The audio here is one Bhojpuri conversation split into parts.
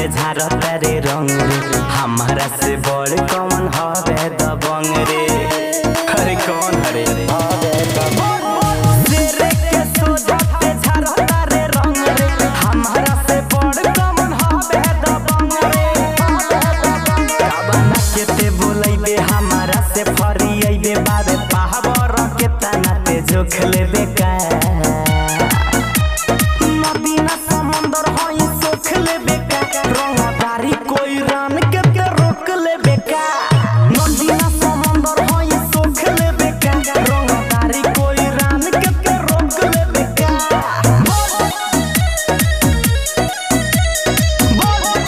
झारता रे रंग रे हमारा से बड़ कौन हवे दबंग रे अरे कौन हरे शेरे के सोझाते झारता रे रंग रे हमारा से बड़ कौन हवे दबंग रे काबना के ते बोलैबे हमारा से फरियैबे बाबे पावर के तना ते जोख लेबे का नदी ना समुंदर होई सोख लेबे का रंगदारी कोई रान के के रोक लेबे का नदी ना समुंदर होई सोख लेबे का रंगदारी कोई रान के के रोक लेबे का बोल बोल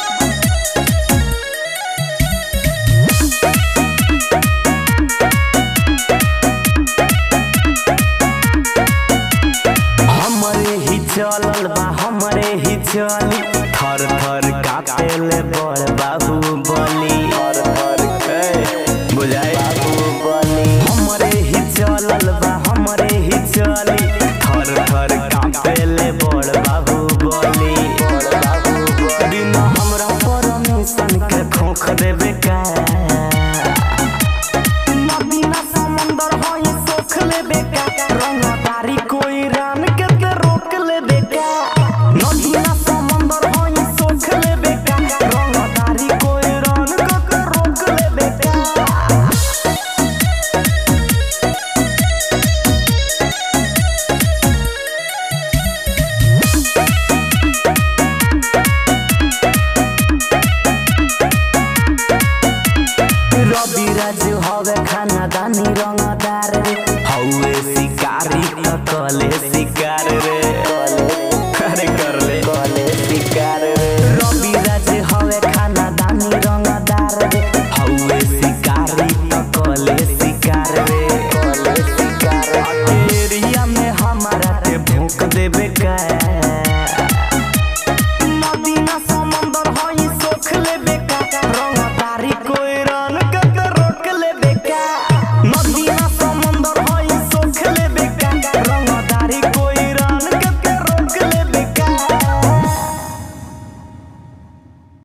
हमरे ही चलल बा हमरे ही चली थर थर काटेले बड़ बाबू बली थर थर बुझाई बाबू बली हमरे ही चलल बा हमरे ही चली थर थर काटेले बड़ बाबू बली बड़ बाबू बली न हमरा परमिशन के खोख देबे का नदी ना समुंदर होई सोख लेबे का रंगदारी कोई रान के के रोक लेबे का नदी ना समुंदर होई सोख लेबे का रंगदारी कोई रान के के रोक लेबे का रवि राजू हवे खाना दानी रंगदार रे हौवे शिकारी त कले शिकार रे